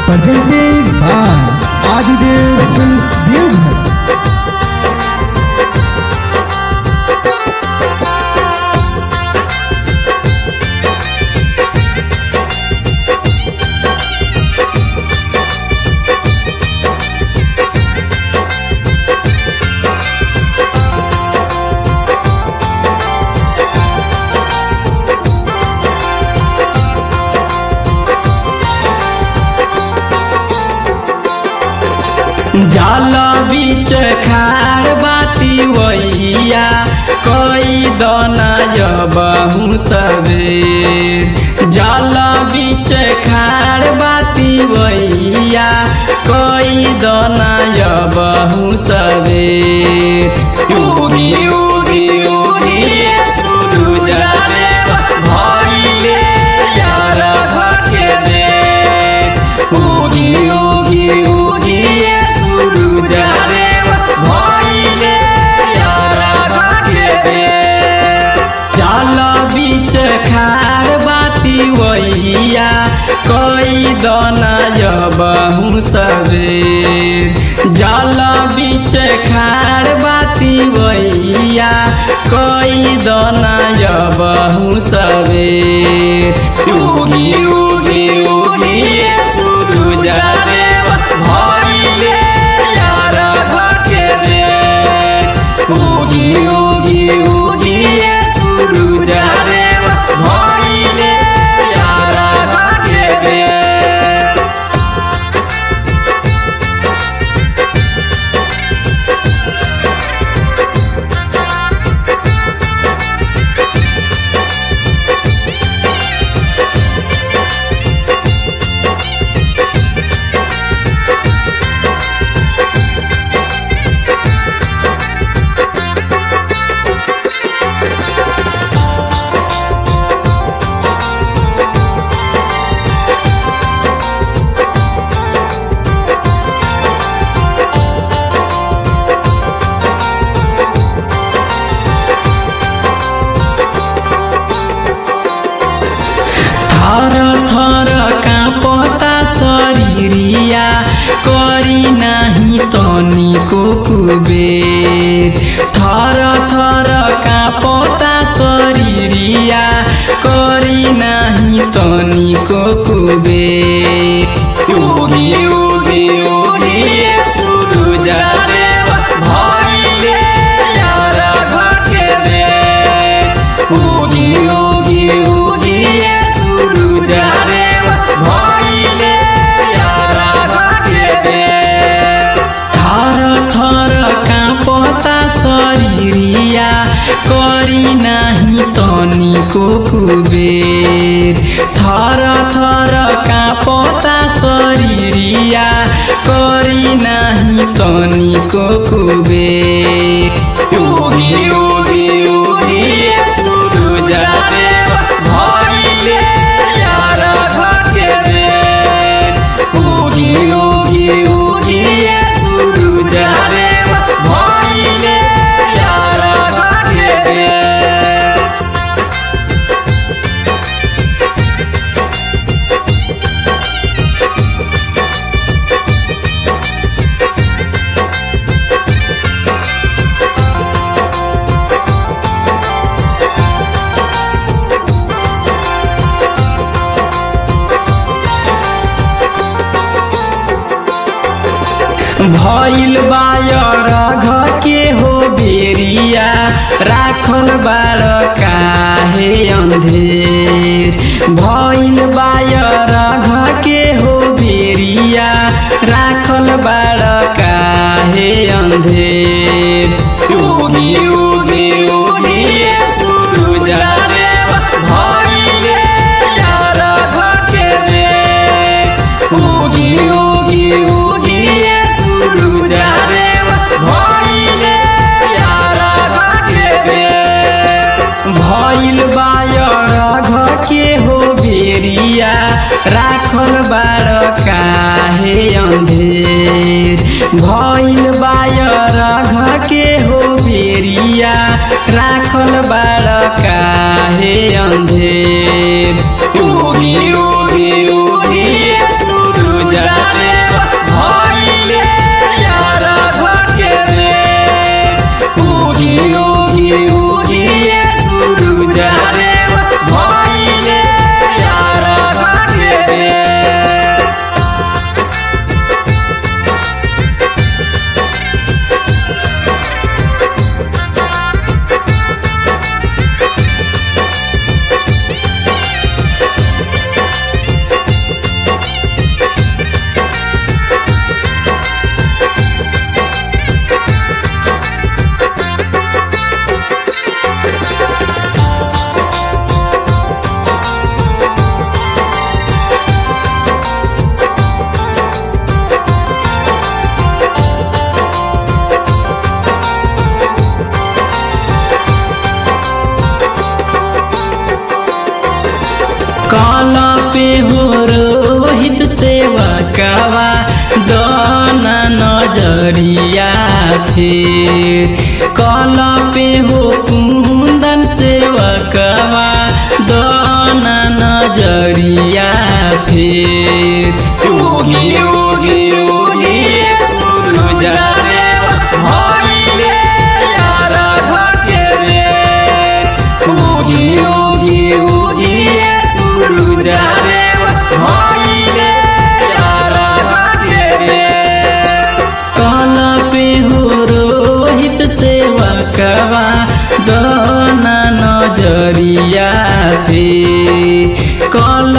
presented by Adidev Films Devghar. जल बीच खार बाती वैया कई दना बहु सबेर जल बीच खार बाती वैया कई दना बहु सबेर उगी उगी उगी सूरज देव भइले यार घके दे उगी उगी उगी सूरज देव भइले यार घके दे जल बीच खार बाती वैया कई दना बहु सबेर जल बीच खार बाती वैया कई दना बहु सबेर उगी उगी उगी सूरज देव भइले यार घके दे उगी उगी उगी सूरज देव भइले यार घके दे थर थर काँपता शरीरिया करी नाही तनिको कुबेर थर थर काँपता शरीरिया करी नाही तनिको कुबेर उगी उगी उगी सूरज देव भइले यार घके दे उगी उगी उगी सूरज देव भइले यार घके दे थर थर काँपता शरीरिया करी नाही तनिको कुबेर थर थर काँपता शरीरिया करी नाही तनिको कुबेर उगी उगी उगी सूरज देव भइले यार घके दे उगी उगी उगी सूरज देव भइले यार घके दे भइल बायर घ के हो बेरिया राखल बाड़ काहे अन्धेर भइल बायर घ के हो बेरिया राखल बाड़ काहे अन्धेर उगी उगी उगी सूरज देव भइले यार घके दे उगी उगी उगी सूरज देव भइले यार घके दे भइल बायर घके हो बेरिया राखल बाड़ काहे अन्धेर भइल बायर घके हो बेरिया राखल बाड़ काहे अन्धेर उगी उगी उगी सूरज कल पे हो रोहित सेवकवा दाना नजरिया फिर कल पे हो कुंदन सेवकवा दाना नजरिया फिर उगी उगी उगी सूरज देव भइले यार घटे रे उगी उगी उगी सूरज देव भइले यार घटे रे कल पे हो रोहित सेवकवा दाना नजरिया पे कल